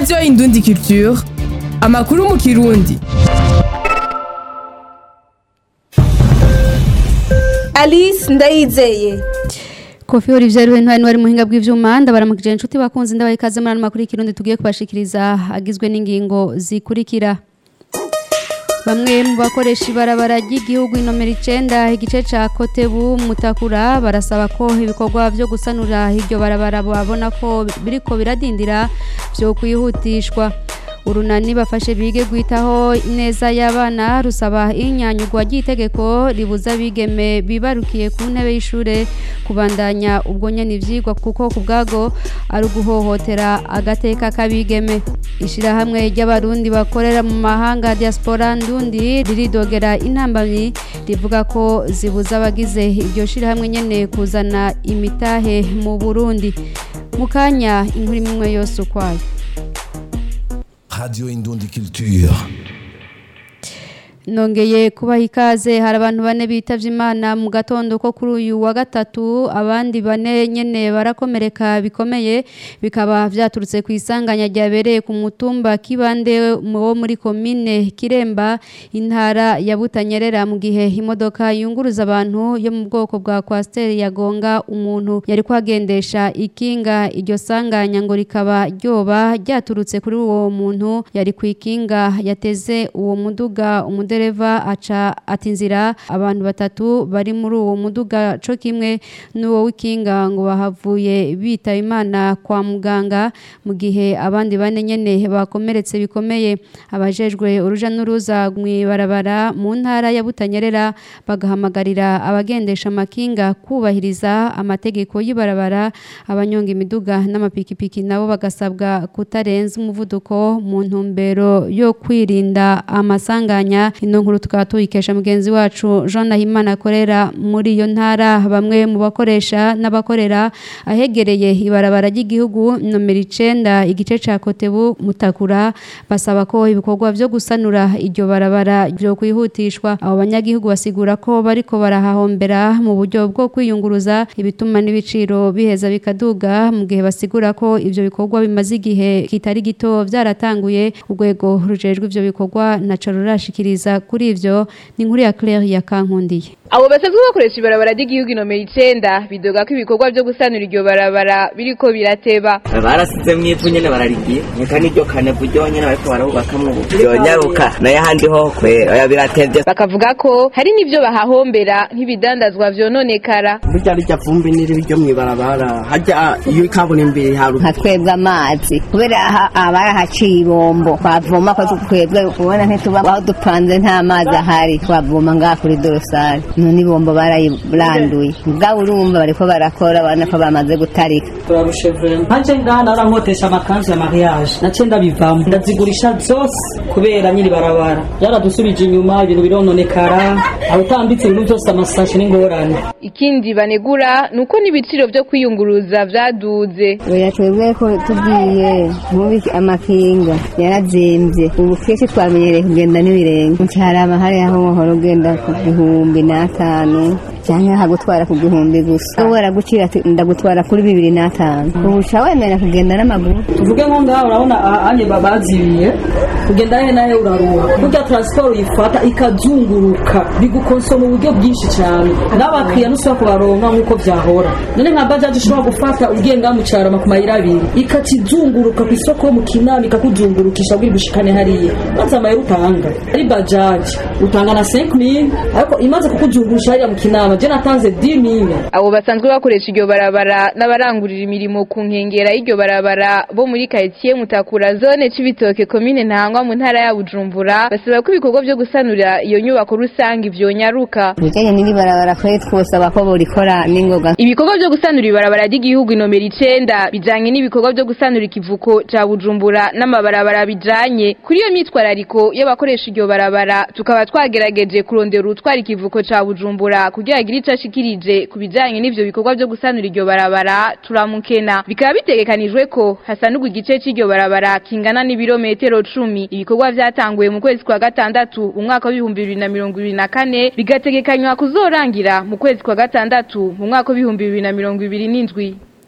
radiyo indundi culture amakuru mu kirundi alice ndayizeye Kofi Olivier Ruhentwari wari muhinga bw'ivyuma ndabaramukije inshuti bakunze ndabaye ikaze muri ano makuru y'ikirundi tugiye kubashikiriza agizwe n'ingingo zikurikira Bamwe mu bakoresha ibarabara ry'igihugu inomero icenda igice ca Kotebu Mutakura barasaba ko ibikorwa vyo gusanura iryo barabara babona ko biriko biradindira vyo kwihutishwa urunani bafashe bige gwitaho neza y'abana rusaba inyanyugwa ry'itegeko ribuza bigeme bibarukiye ku ntebe y'ishure kubandanya ubwo nyene ivyigwa kuko ku bwago ari uguhohotera agateka k'abigeme ishirahamwe ry'abarundi bakorera mu mahanga diaspora ndundi riridogera intambamyi rivuga ko zibuza abagize iryo shirahamwe nyene kuzana imitahe mu Burundi mu kanya inkuru imwe yose ukwayo Radio Indundi Culture. nongeye kubaha ikaze hari abantu bane bitavye imana mu gatondo ko kuri uyu wa gatatu abandi bane nyene barakomereka bikomeye bikaba vyaturutse ku isanganya ryabereye ku mutumba kibande wo muri komine kiremba intara ya butanyerera mu gihe imodoka yunguruza abantu yo mu bwoko bwa kwasiteri yagonga umuntu yari kwagendesha ikinga iryo sanganya ngo rikaba ryoba ryaturutse kuri uwo muntu yari ku ikinga yateze uwo muduga umude umudereva aca atinzira abantu batatu bari muri uwo muduga co kimwe n'uwo w'ikinga ngo bahavuye bitaba imana kwa muganga mu gihe abandi bane nyene bakomeretse bikomeye abajejwe uruja n'uruza mw'ibarabara mu ntara ya Butanyerera bagahamagarira abagendesha amakinga kubahiriza amategeko y'ibarabara abanyonga imiduga n'amapikipiki nabo bagasabwa kutarenza umuvuduko mu ntumbero yo kwirinda amasanganya ino nkuru tukaba tuyikesha mugenzi wacu Jean Nahimana akorera muri iyo ntara bamwe mu bakoresha n'abakorera ahegereye ibarabara ry'igihugu nomero icenda igice ca Kotebu Mutakura basaba ko ibikorwa vyo gusanura iryo barabara byo kwihutishwa abo banyagihugu basigura ko bariko barahahombera mu buryo bwo kwiyunguruza ibituma n'ibiciro biheza bikaduga mu gihe basigura ko ivyo bikorwa bimaze igihe kitari gito vyaratanguye urwego rujejwe ivyo bikorwa naco rurashikiriza kuri ivyo ni inkuru ya Claire ya Kankundiye abo basanzwe bakoresha ibarabara ry'igihugu inomero icenda bidoga ko ibikorwa vyo gusanura iryo barabara biriko birateba barasize mw'ivu nyene bararigiye reka n'iryo kanevu ryo nyene bariko barahubakamwo ubu vyonyaruka nayo ahandi ho kwe oya biratevye bakavuga ko hari n'ivyo bahahombera nk'ibidandazwa vyononekara burya rirya vumbi n'iri ryo mw'ibarabara harya iyo ikaburimbi riharuka nka twebwe amazi kubera abarahaciye ibombo twavoma ko twebwe kubona ntituba aho dupanze nta mazi ahari twavoma ngaha kuri dorosari none ibombo barayiranduye ubwabo urumva bariko barakora abana ko bamaze gutarika turarushe vrema nkaje ngaha narankotesha amakanzu ya mariage nace ndabivamo ndazigurisha zose kubera nyiri barabara yaradusubije inyuma ibintu birononekara aho utambitse ibintu byose amasashe n'ingorane ikindi banegura nuko n'ibiciro vyo kwiyunguruza vyaduze oya twebwe ko tugiye mubi amakinga yarazimvye ubu kenshi twamenyereye kugenda n'ibirenge ncarama hariya aho muhora ugenda ku gihumbi n'atanu canke hagutwara ku gihumbi gusa wowe aragucira ati ndagutwara kuri bibiri n'atanu ubu uca wemera kugenda n'amaguru tuvuge nko ngaha urabona anye babazibiye kugenda he nahe uraruha burya transport uyifata ikazunguruka bigukonsoma uburyo bwinshi cyane n'abakiriya ntusubira kubaronka nk'uko vyahora none nka bajaji ushobora gufata ugiye ngaha mu carama ku mayira abiri ikakizunguruka ku isoko yo mu kinama ikakuzungurukisha kugira ushikane hariya maze amayira utanga ari bajaji utanga na 5000 ariko imaze kukuzungurusha hariya mu kinama je natanze 10000 abo basanzwe bakoresha iryo barabara n'abarangurira imirimo ku nkengera y'iryo barabara bo muri quartier Mutakura zone Cibitoke commune Ntangwa mu ntara ya Bujumbura basaba ko ibikorwa vyo gusanura iyo nyubako rusange vyonyaruka bijanye n'iri barabara kwe twosaba ko borikora n'ingoga ibikorwa vyo gusanura ibarabara ry'igihugu inomero icenda bijanye n'ibikorwa vyo gusanura ikivuko ca Bujumbura n'amabarabara bijanye kuri iyo myitwarariko y'abakoresha iryo barabara tukaba twagerageje kurondera urutwara ikivuko ca Bujumbura kugira agire ico ashikirije ku bijanye n'ivyo bikorwa vyo gusanura iryo barabara turamukena bikaba bitegekanijwe ko hasanurwa igice c'iryo barabara kingana n'ibirometero cumi ibikorwa vyatanguye mu kwezi kwa gatandatu umwaka w'ibihumbi bibiri na mirongo ibiri na kane bigategekanywa kuzorangira mu kwezi kwa gatandatu mu mwaka w'ibihumbi bibiri na mirongo ibiri n'indwi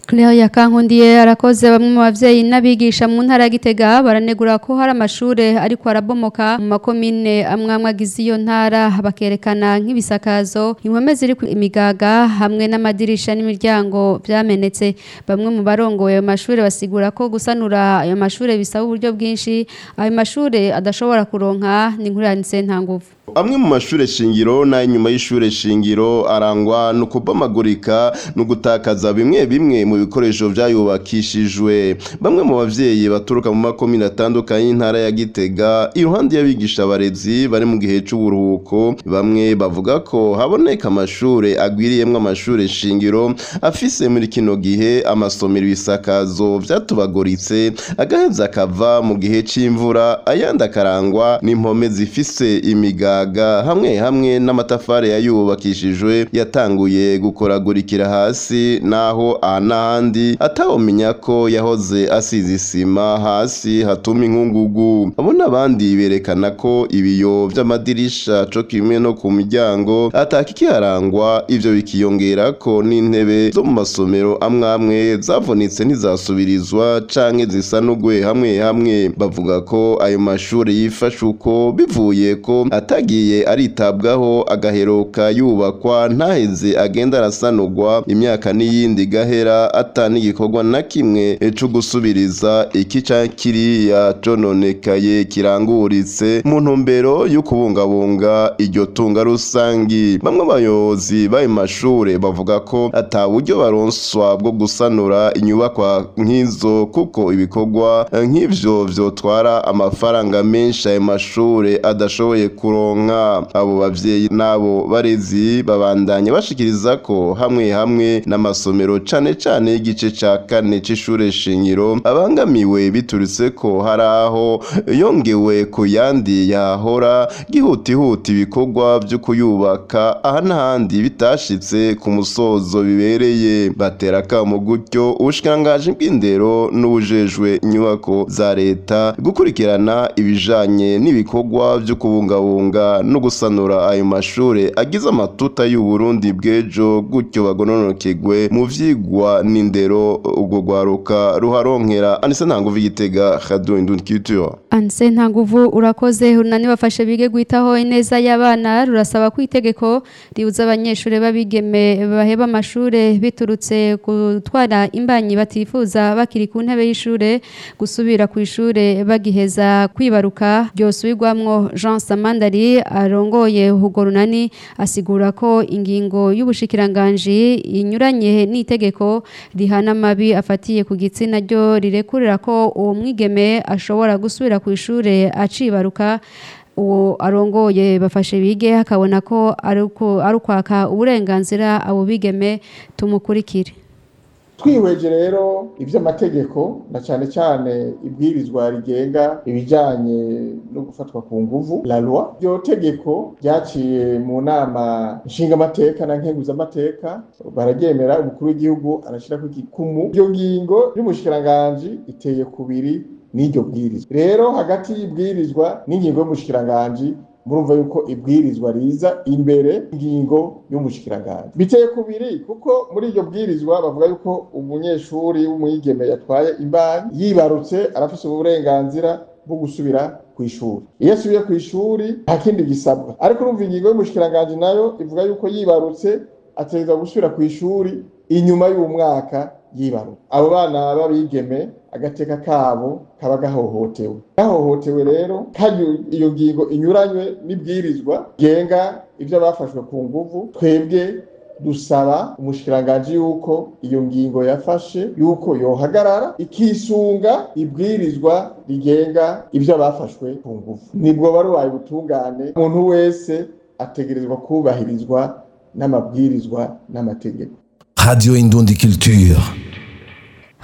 Claire Yakankundiye arakoze bamwe mu bavyeyi n'abigisha mu ntara ya Gitega baranegura ko hari amashure ariko arabomoka mu makomine amwe amwe agize iyo ntara bakerekana nk'ibisakazo impome ziri ku imigaga hamwe n'amadirisha n'imiryango vyamenetse bamwe mu barongoye ayo mashure basigura ko gusanura ayo mashure bisaba uburyo bwinshi ayo mashure adashobora kuronka ni nkuriranitse nta nguvu amwe mu mashure shingiro n'ay'inyuma y'ishure shingiro arangwa no kubamagurika no gutakaza bimwe bimwe mu bikoresho vyayubakishijwe bamwe mu bavyeyi baturuka mu makomine atandukanye y'intara ya Gitega iruhande y'abigisha abarezi bari mu gihe c'uburuhuko bamwe bavuga ko haboneka amashure agwiriyemwo amashure shingiro afise muri kino gihe amasomero ibisakazo vyatubaguritse agaheza akava mu gihe c'imvura ayandi akarangwa n'impome zifise imigaga hamwe hamwe n'amatafari yayubakishijwe yatanguye gukoragurikira hasi naho aha n'ahandi atawumenya ko yahoze asize isima hasi hatuma inkungugu abo n'abandi berekana ko ibiyo vy'amadirisha co kimwe no ku miryango atakikiharangwa ivyo bikiyongera ko n'intebe zo mu masomero amwe amwe zavunitse ntizasubirizwa canke zisanugwe hamwe hamwe bavuga ko ayo mashuri yifashe uko bivuye ko atagiye aritabwaho agaheruka yubakwa ntaheze agenda arasanurwa imyaka n'iyindi gahera atani igikorwa na kimwe co gusubiriza iki canke kiriya cononekaye kiranguritse mu ntumbero yo kubungabunga iryo tunga rusangi bamwe abayobozi b'ayo mashure bavuga ko ata buryo baronswa bwo gusanura inyubakwa nk'izo kuko ibikorwa nk'ivyo vyotwara amafaranga menshi ayo mashure adashoboye kuronka abo bavyeyi n'abo barezi babandanya bashikiriza ko hamwe hamwe n'amasomero cane cane y'igice ca kane c'ishure shingiro abangamiwe biturutse ko hari aho yongewe ku yandi yahora gihutihuta ibikorwa vyo kuyubaka aha n'ahandi bitashitse ku musozo bibereye batera akamo gutyo ubushikiranganji bw'indero n'ubujejwe inyubako za leta gukurikirana ibijanye n'ibikorwa vyo kubungabunga no gusanura ayo mashure agize amatuta y'uburundi bw'ejo gutyo bagononokegwe mu vyigwa n'indero ubwo rwaruka ruharonkera anise ntanguvu igitega radio indundi culture Anse nta nguvu urakoze unani bafashe bige guitaho ineza y'abana rurasaba ko itegeko ribuza abanyeshure babigeme baheba amashure biturutse gutwara imbanyi batifuza bakiri ku ntebe y'ishure gusubira ku ishure bagiheza kwibaruka ryosubirwamwo Jean Samandari arongoye Hugo Runani asigura ko ingingo y'ubushikiranganji inyuranye n'itegeko rihana amabi afatiye ku gitsina ryo rirekurira ko uwo mwigeme ashobora gusubira ku ishure acibaruka uwo arongoye bafashe bige akabona ko ari ukwaka uburenganzira abo bigeme tumukurikire twihweje rero iby'amategeko na cyane cyane ibwirizwa rigenga ibijyanye no gufatwa ku nguvu la loi iryo tegeko ryaciye mu nama nshingamateka na nkenguzamateka bararyemera umukuru w'igihugu arashyira ku gikumu iyo ngingo y'umushikiranganji iteye kubiri n'iryo bwirizwa rero hagati y'ibwirizwa n'ingingo y'umushikiranganji murumva yuko ibwirizwa riza imbere ingingo y'umushikiranganji biteye kubiri kuko muri iryo bwirizwa bavuga yuko umunyeshuri w'umwigeme yatwaye imbanyi yibarutse arafise uburenganzira bwo gusubira ku ishuri iyo asubiye ku ishuri nta kindi gisabwa ariko urumva ingingo y'umushikiranganji nayo ivuga yuko yibarutse ategerezwa gusubira ku ishuri inyuma y'umwaka yibaruka abo bana b'abigeme agateka kabo kaba gahohotewe gahohotewe rero kandi iyo ngingo inyuranywe n'ibwirizwa genga ibyo bafashwe ku nguvu twebwe dusaba umushikiranganji yuko iyo ngingo yafashe yuko yohagarara ikisunga ibwirizwa rigenga ibyo bafashwe ku nguvu nibwo barubaye ubutungane umuntu wese ategerezwa kubahirizwa n'amabwirizwa n'amategeko Radio Indundi Culture.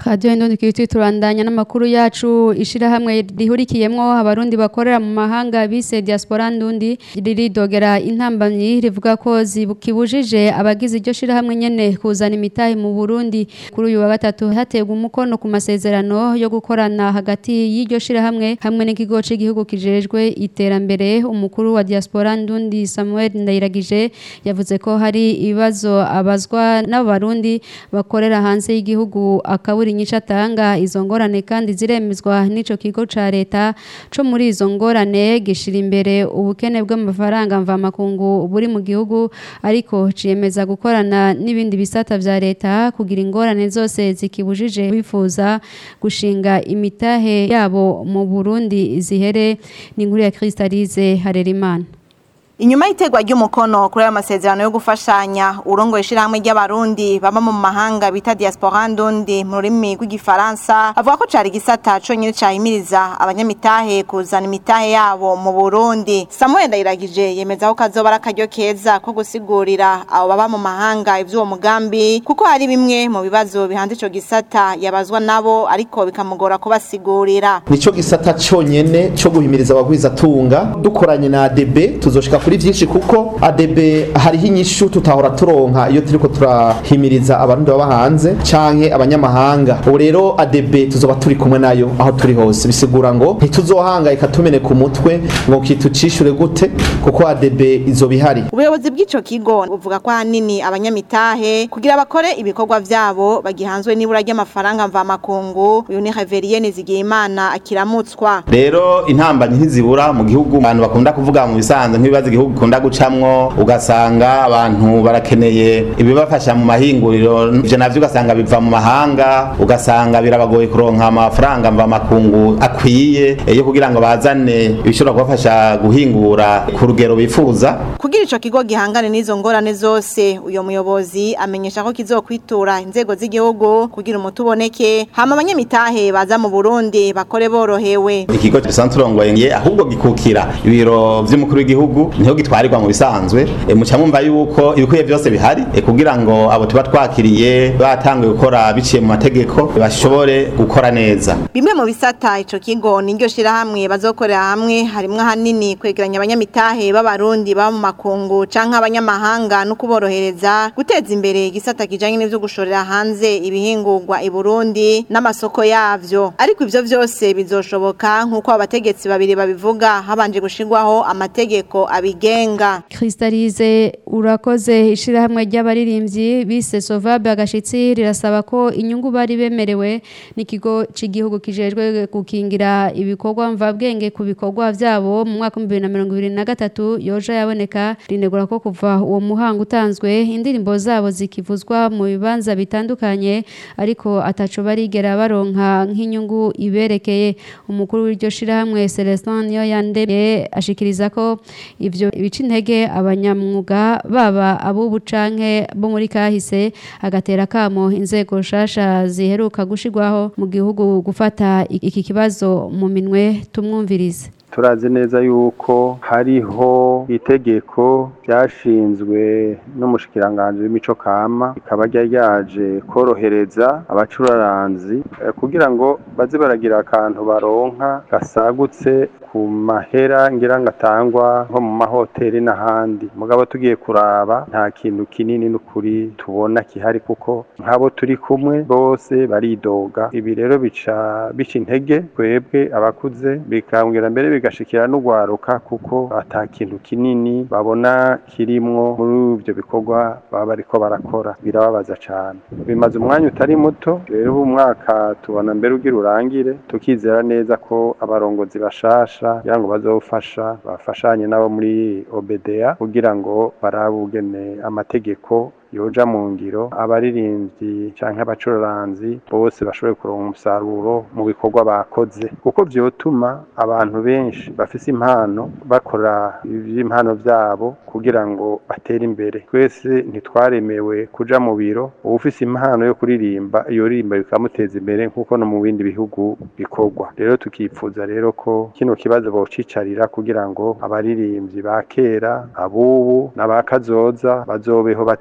Radio Indundi Kiriti turandanya n'amakuru yacu ishirahamwe rihurikiyemwo abarundi bakorera mu mahanga bise diaspora ndundi riridogera intambamyi rivuga ko zibukibujije abagize iryo shirahamwe nyene kuzana imitahe mu Burundi kuri uyu wa gatatu hategwa umukono ku masezerano yo gukorana hagati y'iryo shirahamwe hamwe n'ikigo c'igihugu kijejwe iterambere umukuru wa diaspora ndundi Samuel Ndayiragije yavuze ko hari ibibazo abazwa n'abarundi bakorera hanze y'igihugu akaburi nyinshi atanga izo ngorane kandi ziremezwa n'ico kigo ca leta co muri izo ngorane gishira imbere ubukene bw'amafaranga mvamakungu buri mu gihugu ariko ciyemeza gukorana n'ibindi bisata vya leta kugira ingorane zose zikibujije bifuza gushinga imitahe yabo mu Burundi zihere ni inkuru ya Kristalize Harerimana Inyuma y'itegwa ry'umukono kuri ayo masezerano yo gufashanya urongo ishirahamwe ry'abarundi baba mu mahanga bita diaspora ndundi mu rurimi rw'igifaransa avuga ko cari gisata conyine cahimiriza abanyamitahe kuzana imitahe yabo mu Burundi Samuel Ndayiragije yemeza ko kazoba ari akaryo keza ko gusigurira abo baba mu mahanga ivy'uwo mugambi kuko hari bimwe mu bibazo bihanze ico gisata yabazwa nabo ariko bikamugora kubasigurira nico gisata conyene co guhimiriza abagwiza tunga dukoranye na ADB tuzoshika kuri vyinshi kuko ADB hariho inyishu tutahora turonka iyo turiko turahimiriza abarundi baba hanze canke abanyamahanga ubu rero ADB tuzoba turi kumwe nayo aho turi hose bisigura ngo ntituzohangayika tumeneka umutwe ngo kitucishure gute kuko ADB izoba ihari ubuyobozi bw'ico kigo buvuga ko ahanini abanyamitahe kugira bakore ibikorwa vyabo bagihanzwe n'ibura ry'amafaranga mvamakungu uyu ni Reverien Zigiyimana akiramutswa rero intambanyi ntizibura mu gihugu abantu bakunda kuvuga mu bisanzwe nk'ibibazo igihugu gikunda gucamwo ugasanga abantu barakeneye ibibafasha mu mahinguriro ivyo navyo ugasanga biva mu mahanga ugasanga birabagoye kuronka amafaranga mva makungu akwiye yo kugira ngo bazane ibishobora kubafasha guhingura ku rugero bifuza kugira ico kigo gihangane n'izo ngorane zose uyo muyobozi amenyesha ko kizokwitura inzego z'igihugu kugira umuti uboneke hama abanyamitahe baza mu Burundi bakore borohewe ikigo gisanzwe turongoye ahubwo gikukira ibiro vy'umukuru w'igihugu niho gitwarirwa mu bisanzwe e, muca mumva yuko ibikwiye byose bihari e, kugira ngo abo tuba twakiriye batanguye gukora biciye mu mategeko bashobore gukora neza bimwe mu bisata ico kigo niryo shirahamwe bazokorera hamwe harimwo ahanini kwegeranya abanyamitahe b'abarundi baba mu makungu canke abanyamahanga no kuborohereza guteza imbere igisata kijanye n'ivyo gushorera hanze ibihingurwa i Burundi n'amasoko yavyo ariko ivyo vyose bizoshoboka nk'uko abategetsi babiri babivuga habanje gushirwaho amategeko abigenga Kristalize urakoze ishirahamwe ry'abaririmbyi bise Sovabe agashitsi rirasaba ko inyungu bari bemerewe n'ikigo c'igihugu kijejwe gukingira ibikorwa mvabwenge ku bikorwa vyabo mu mwaka wa 2023 yoja yaboneka rinegura ko kuva uwo muhanga utanzwe indirimbo zabo zikivuzwa mu bibanza bitandukanye ariko ataco barigera baronka nk'inyungu iberekeye umukuru w'iryo shirahamwe Celestin niyo yandemye ashikiriza ko ivyo bica intege abanyamwuga baba abubu canke bo muri kahise agatera kamo inzego shasha ziheruka gushirwaho mu gihugu gufata iki kibazo mu minwe tumwumvirize turazi neza yuko hariho itegeko ryashinzwe n'umushikiranganji w'imico kama rikaba ryari ryaje korohereza abacuraranzi kugira ngo baze baragira akantu baronka gasagutse ku mahera ngira ngo atangwa nko mu mahoteli n'ahandi mugabo tugiye kuraba nta kintu kinini n'ukuri tubona kihari kuko nk'abo turi kumwe bose baridoga ibi rero bica bica intege twebwe abakuze bikambwira mbere bigashikira n'ugwaruka kuko ata kintu kinini babona kirimwo muri ibyo bikorwa baba bariko barakora birababaza cane bimaze umwanya utari muto rero ubu mwaka tubona mbere ugira urangire tukizera neza ko abarongozi bashasha kugira ngo bazofasha bafashanye nabo muri OBDA kugira ngo barabugene amategeko yoja mu ngiro abaririmbyi canke abacuraranzi bose bashobore kuronka umusaruro mu bikorwa bakoze kuko vyotuma abantu benshi bafise impano bakora ivy'impano vyabo kugira ngo batere imbere twese ntitwaremewe kuja mu biro uwufise impano yo kuririmba iyo ririmba bikamuteza imbere nk'uko no mu bindi bihugu bikorwa rero tukipfuza rero ko kino kibazo bocicarira kugira ngo abaririmbyi ba kera abubu n'abakazoza bazobeho batidoga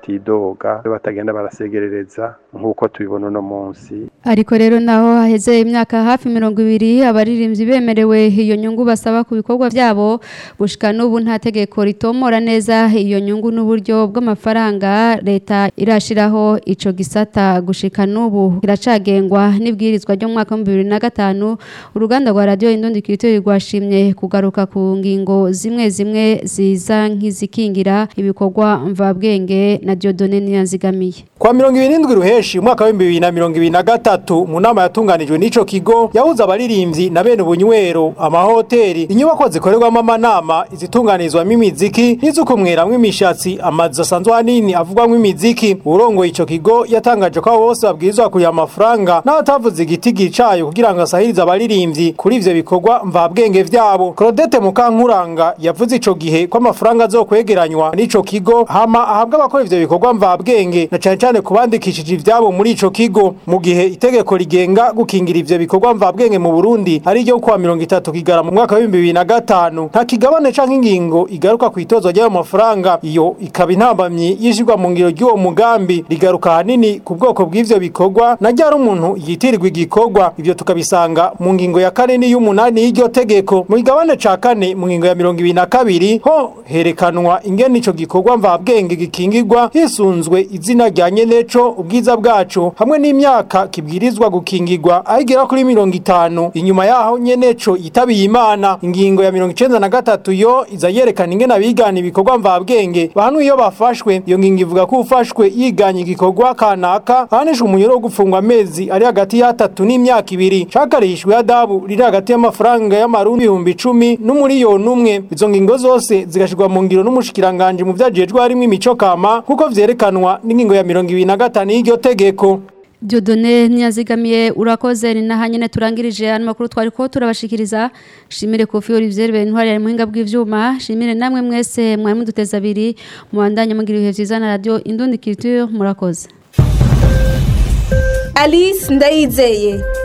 n'inzoga batagenda barasegerereza nk'uko tubibona uno munsi ariko rero naho haheze imyaka hafi mirongo ibiri abaririmbyi bemerewe iyo nyungu basaba ku bikorwa byabo gushika n'ubu nta tegeko ritomora neza iyo nyungu n'uburyo bw'amafaranga leta irashiraho ico gisata gushika n'ubu kiracagengwa n'ibwirizwa ryo mu mwaka wa bibiri na gatanu uruganda rwa radiyo indundi kiritoyi rwashimye kugaruka ku ngingo zimwe zimwe ziza nk'izikingira ibikorwa mvabwenge na Dieudonne Niyanzigamiye Kwa mirongo ibiri n'indwi ruheshi umwaka w'ibihumbi bibiri na mirongo ibiri na gatatu mu nama yatunganijwe n'ico kigo yahuza abaririmbyi na bene ubunywero amahoteli inyubako zikorerwamo amanama izitunganirizwamo imiziki n'izukumweramwo imishatsi amazu asanzwe hanini avugwamwo imiziki urongoye ico kigo yatangaje ko abo bose babwirizwa kurya amafaranga n'abatavuze igiti gicayo kugira ngo asahirize abaririmbyi kuri ivyo bikorwa mvabwenge vyabo Claudette Mukankuranga yavuze ico gihe ko amafaranga azokwegeranywa n'ico kigo hama ahabwa abakora ivyo bikorwa mvabwenge na cane cane kubandikishije ivyabo muri ico kigo mu gihe itegeko rigenga gukingira ivyo bikorwa mvabwenge mu Burundi ari ryo kuwa 30 kigara mu mwaka wa 2005 nta kigabane canke ingingo igaruka ku itozwa ry'ayo mafaranga iyo ikaba intambamyi yishirwa mu ngiro ry'uwo mugambi rigaruka hanini ku bwoko bw'ivyo bikorwa na ryari umuntu yitirirwa igikorwa ivyo tukabisanga mu ngingo ya kane n'iy'umunani y'iryo tegeko mu kigabane ca kane mu ngingo ya mirongo ibiri na kabiri ho herekanwa ingene ico gikorwa mvabwenge gikingirwa hisunzwe izina rya nyeneco ubwiza bwaco hamwe n'imyaka kibwirizwa gukingirwa aho igera kuri mirongo itanu inyuma yaho nyeneco yitabiye imana ingingo ya mirongo icenda na gatatu yo iza yerekana ingene abigana ibikorwa mvabwenge bahanwe iyo bafashwe iyo ngingo ivuga ko ufashwe yiganye igikorwa kanaka ahanishwa umunyoro wo gufungwa amezi ari hagati y'atatu n'imyaka ibiri cakarishwe adabu riri hagati y'amafaranga y'amarundi ibihumbi icumi n'umuriyoni umwe izo ngingo zose zigashirwa mu ngiro n'umushikiranganje mu vyajejwe harimwo imico kama nk'uko vyerekanwa n'ingingo ya mirongo ibiri na gatanu y'iryo tegeko Dieudonne ntiyazigamiye urakoze ni naha nyene turangirije hano makuru twari ko turabashikiriza shimire Kofi Olivier Bentwari ari muhinga bw'ivyuma shimire namwe mwese mwari muduteza abiri mubandanye mugira ibihe vyiza na radio Indundi Culture murakoze Alice Ndayizeye